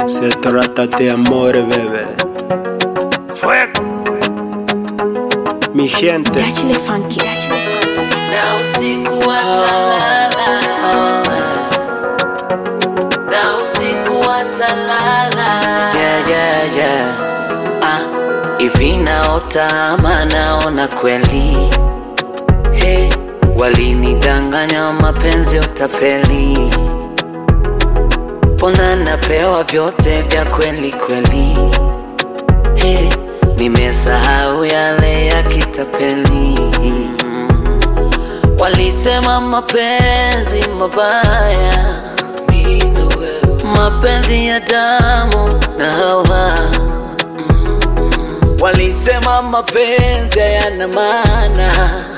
Se trata de amor, bebé. Fuego. Mi gente. Dáchele funky, dáchele funky. na usiku watalala, na usiku watalala. Yeah, yeah, yeah. Ah, hivi naota ama naona kweli? Hey, walinidanganya mapenzi utapeli, pona napewa vyote vya kweli kweli. Hey, nimesahau yale ya kitapeli. Walisema mapenzi mabaya, mapenzi ya damu na hawa. Walisema mapenzi hayana maana,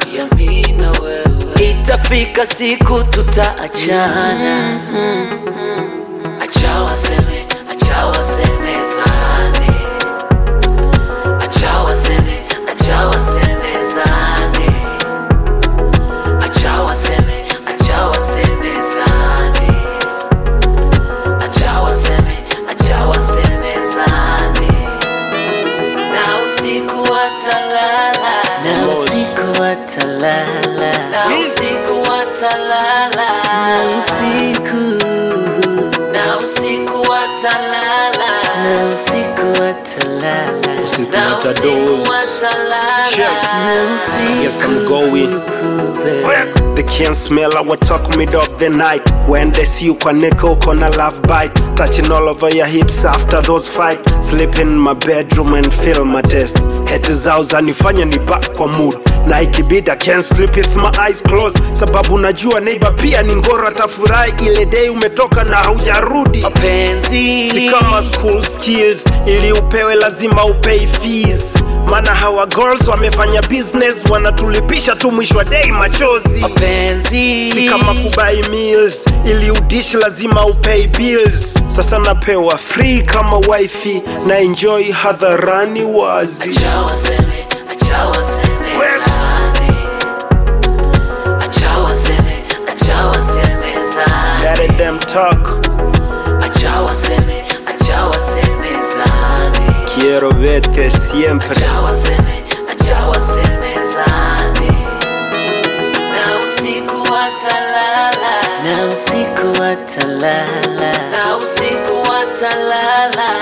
itafika siku tutaachana. Acha waseme, acha wasemezane, acha waseme, acha wasemezane. Acha waseme, acha wasemezane. Acha waseme, acha wasemezane. Na usiku watalala. Na usiku watalala. Na usiku watalala. Na usiku. Na usiku watalala. Na usiku watalala. Usiku Na usiku watadose. watalala. Check. Na usiku. Yes, I'm going. baby. They can't smell our talk mid of the night When they see you kwa nickel kona love bite Touching all over your hips after those fight Sleep in my bedroom and feel my test Heti zao zanifanya ni back kwa mood na ikibidi I can't sleep with my eyes closed Sababu najua neighbor pia ni ngoro atafurahi Ile day umetoka na haujarudi mapenzi si kama school skills ili upewe lazima upay fees maana hawa girls wamefanya business wanatulipisha tu mwisho wa day machozi mapenzi si kama kubai meals ili udishi lazima upay bills sasa napewa free kama wifi na enjoy hadharani wazi acha waseme acha wasemezane acha waseme acha wasemezane Let them talk acha waseme acha wasemezane quiero verte siempre acha waseme acha wasemezane na usiku watalala na usiku watalala na usiku watalala